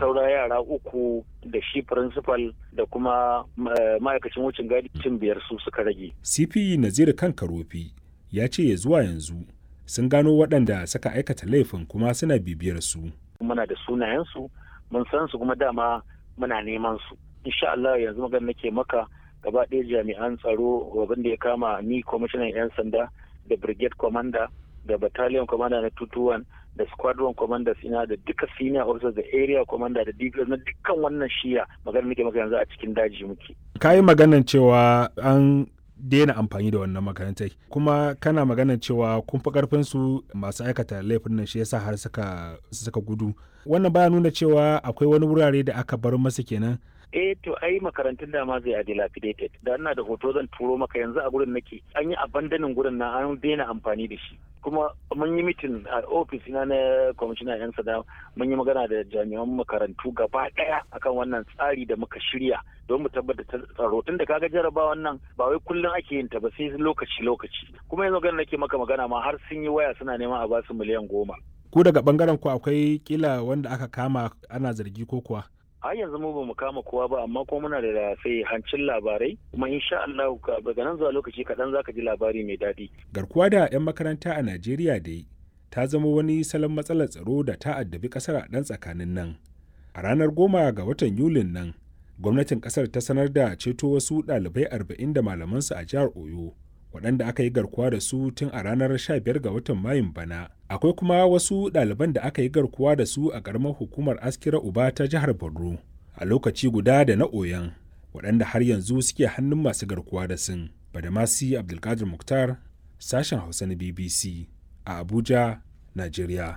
saura yara uku da shi principal da kuma ma'aikacin wucin gadi cin biyar su suka rage. cp nazir kan karofi ya ce ya zuwa yanzu sun gano waɗanda suka aikata laifin kuma suna bibiyar su muna da sunayensu mun san su kuma dama muna neman su insha Allah yanzu magana nake maka gaba ɗaya jami'an tsaro abin da ya kama ni kwamishinan 'yan sanda da brigade commander da battalion commander na 221 da squadron commanders ina da duka senior officers da area commander da dps na dukkan wannan shiya magana nake maka yanzu a cikin daji muke ka yi maganan cewa an daina amfani da wannan makarantai kuma kana maganan cewa kun fi karfin su masu aikata laifin nan shi yasa har suka suka gudu wannan baya nuna cewa akwai wani wurare da aka bar masa kenan eh to ai makarantun da ma zai a dilapidated da ina da hoto zan turo maka yanzu a gurin nake an yi abandonin gurin na an daina amfani da shi kuma mun yi mitin a ofis na na kwamishinan yan sada mun yi magana da jami'an makarantu gaba daya akan wannan tsari da muka shirya don mu tabbatar tsaro tun da kaga jarabawan nan ba wai kullum ake yin ta ba sai lokaci lokaci kuma yanzu magana nake maka magana ma har sun yi waya suna neman a basu miliyan goma ku daga bangaren ku akwai kila wanda aka kama ana zargi ko kuwa har yanzu mu bamu kama kowa ba amma kuma muna da sai hancin labarai kuma insha Allah daga nan zuwa lokaci kaɗan zaka ji labari mai daɗi. Garkuwa da 'yan makaranta a Najeriya dai ta zama wani salon matsalar tsaro da ta addabi ƙasar a ɗan tsakanin nan. A ranar goma ga watan Yulin nan, gwamnatin ƙasar ta sanar da ceto wasu ɗalibai arba'in da malamansu a jihar Oyo. waɗanda aka yi garkuwa da su tun a ranar 15 ga watan mayun bana akwai kuma wasu ɗaliban da aka yi garkuwa da su a ƙaramar hukumar askira uba ta jihar borno a lokaci guda da na oyan waɗanda har yanzu suke hannun masu garkuwa da sun badamasi abdulkadir muktar sashen hausa na bbc a abuja nigeria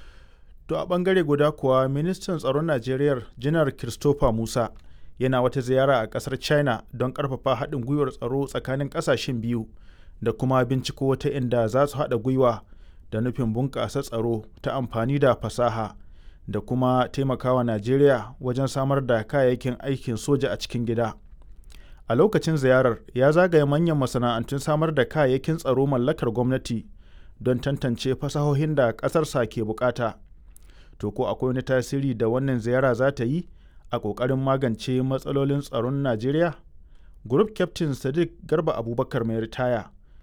to a ɓangare guda kuwa ministan tsaron najeriya janar christopher musa yana wata ziyara a ƙasar china don ƙarfafa haɗin gwiwar tsaro tsakanin ƙasashen biyu da kuma binciko wata inda za su haɗa gwiwa da nufin bunƙasa tsaro ta amfani da fasaha da kuma taimakawa Najeriya wajen samar da kayayyakin aikin soja a cikin gida. A lokacin ziyarar ya zagaye manyan masana'antun samar da kayayyakin tsaro mallakar gwamnati don tantance fasahohin da ƙasarsa ke bukata. To ko akwai wani tasiri da wannan ziyara za ta yi a ƙoƙarin magance matsalolin tsaron Najeriya? Group Captain Sadiq Garba Abubakar mai ritaya